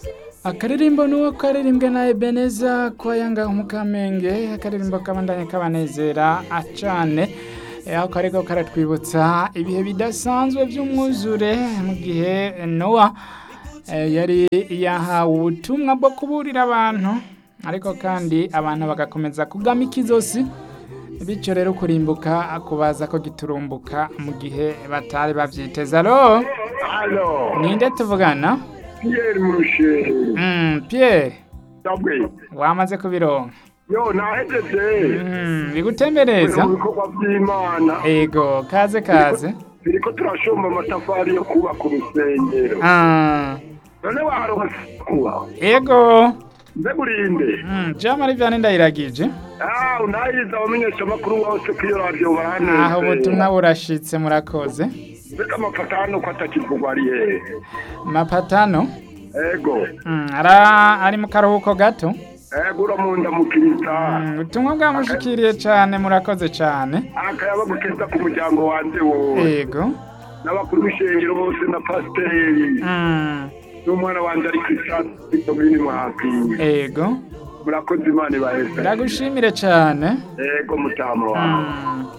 akaririmbo nuwo karirimbwe na Ebeneza kwa yanga umukamenge akaririmbo kabandanye kabanezera acane aho kariko karatwibutsa ibihe bidasanzwe by'umwuzure mu gihe Noah eh, yari yahawe ubutumwa bwo kuburira abantu ariko kandi abantu bagakomeza kugama ikizosi bityo rero kurimbuka kubaza ko giturumbuka mu gihe batari bavyiteza alo Halo, ninde tuvugana Pierre Murushe. mm, Pierre Sabwe. wamaze kubironka Yo, nahejeje. mm, bigutembereza Mu bikorwa by'Imana. ego kaze kaze Biriko turashomba amatafari yo kubaka urusengero. ah, None waronse kuba. ego Mbe burinde. mm, jamari vyane ndayiragije Ah, unayiza abamenyesha makuru bose ko iyo radio baraneze. aho ubutumwa burashitse murakoze Mbega amapatano ko atakivugwa ari hehe? mapatano Ego. mm, ara ari mu karuhuko gato Ego uramunda mukirita. mm, ubutumwa bwamushikiriye cane murakoze cane Akayaba gukeza ku muryango wanje wose. ego N'abakuru b'ishengero bose na pasiteri. mm, N'umwana wanje ari Christian Komini Mwapi. ego murakoze imana ibaheza ndagushimire cane ego mutama wawe mm.